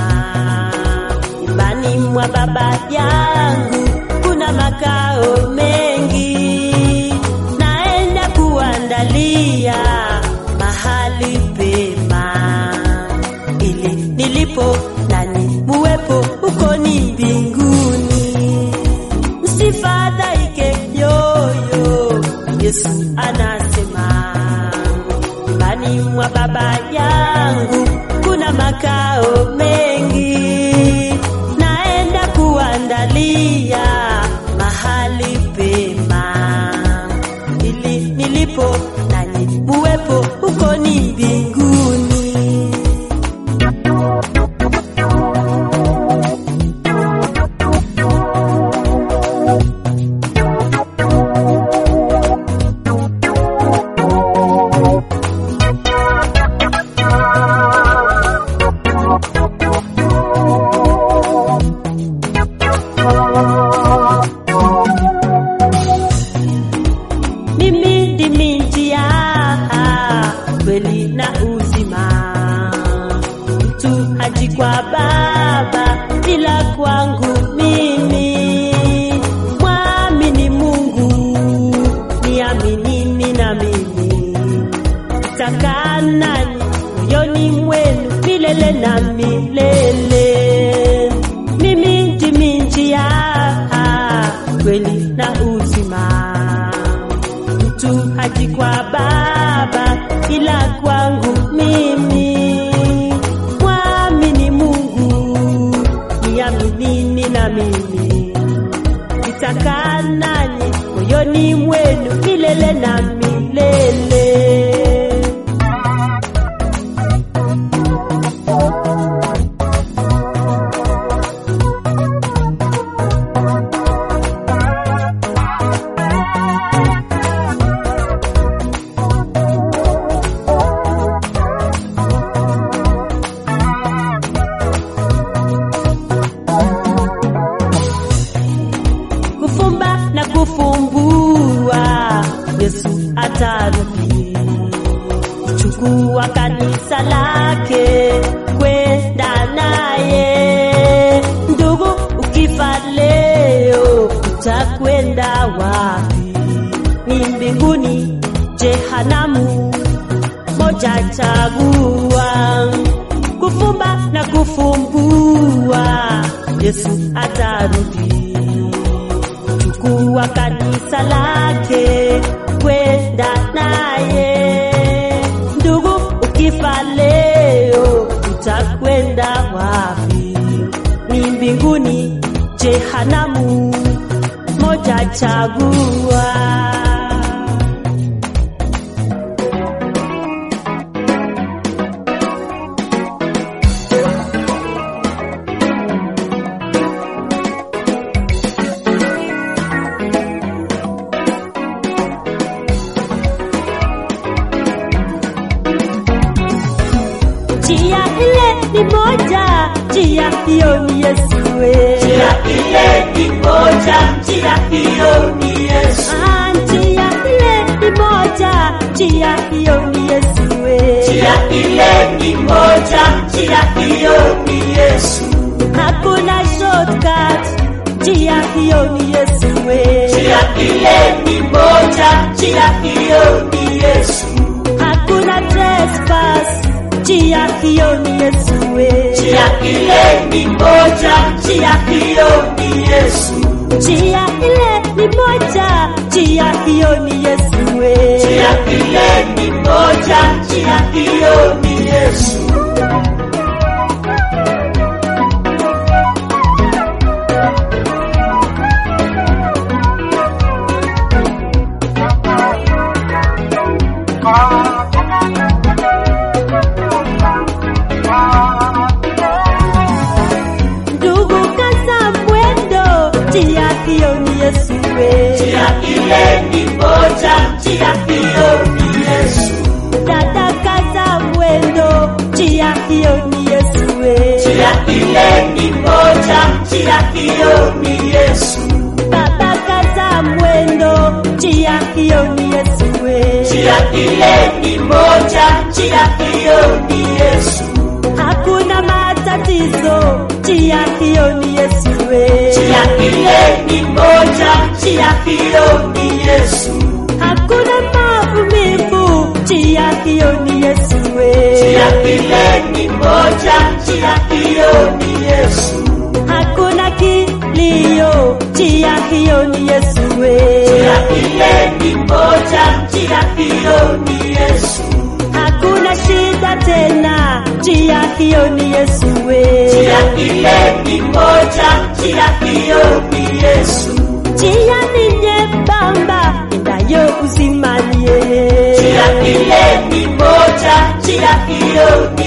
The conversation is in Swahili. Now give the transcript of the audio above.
nyumbani mwa baba yangu kuna makao mengi, naenda kuandalia mahali pema, ili nilipo nani muwepo huko ni mbinguni. Msifadhaike yoyo, Yesu anasema nyumbani mwa baba yangu kuna makao mengi, naenda kuandalia mahali pema, ili nilipo nanyi muwepo huko ni mbinguni. Mimi ndimi njia, kweli na uzima. Mtu haji kwa Baba ila kwangu mimi. Mwamini Mungu, niaminini na mimi. Takaa nanyi moyoni mwenu milele na milele. Mimi ndimi njia, kweli na uzima mtu haji kwa Baba ila kwangu mimi. Mwamini Mungu, niaminini na mimi, nitakaa nanyi moyoni mwenu milele na milele. kufumba na kufumbua, Yesu atarudi kuchukua kanisa lake kwenda naye. Ndugu, ukifa leo utakwenda wapi? Ni mbinguni, jehanamu? Moja chagua, kufumba na kufumbua, Yesu atarudi kuwa kanisa lake kwenda naye. Ndugu, ukifa leo utakwenda wapi? Ni mbinguni, jehanamu? Moja chagua. Njia ile ni moja, njia hiyo ni Yesu. we. Njia ile ni moja, njia hiyo ni Yesu. Ah, njia ile ni moja, njia hiyo ni Yesu. we. Njia ile ni moja, njia hiyo ni Yesu. Hakuna shortcut, njia hiyo ni Yesu. we. Njia ile ni moja, njia hiyo ni Yesu. Hakuna trespass, njia hiyo ni Yesu. we. Njia ile ni moja, njia hiyo ni Yesu. Njia ile ni moja, njia hiyo ni Yesu. we. Njia ile ni moja, njia hiyo ni Yesu. Ndugu kaza mwendo, njia hiyo ni Yesu. we. Njia ile ni moja, njia hiyo ni Yesu. Dada kaza mwendo, njia hiyo ni Yesu. we. Njia ile ni moja, njia hiyo ni Yesu. Baba kaza mwendo, njia hiyo ni Yesu. we. Njia ile ni moja, njia hiyo ni Yesu. Hakuna matatizo, njia hiyo ni Yesu we. Njia ile ni moja, njia hiyo ni Yesu. Hakuna maumivu, njia hiyo ni Yesu we. Njia ile ni moja, njia hiyo ni Yesu. Hakuna kilio, njia hiyo ni Yesu we. Njia ile ni moja, njia hiyo ni Yesu. Hakuna shida tena, njia hiyo ni Yesu we. Njia ile ni moja, njia hiyo ni Yesu. Njia ni nyembamba, endayo uzimani Njia ile ni moja, njia hiyo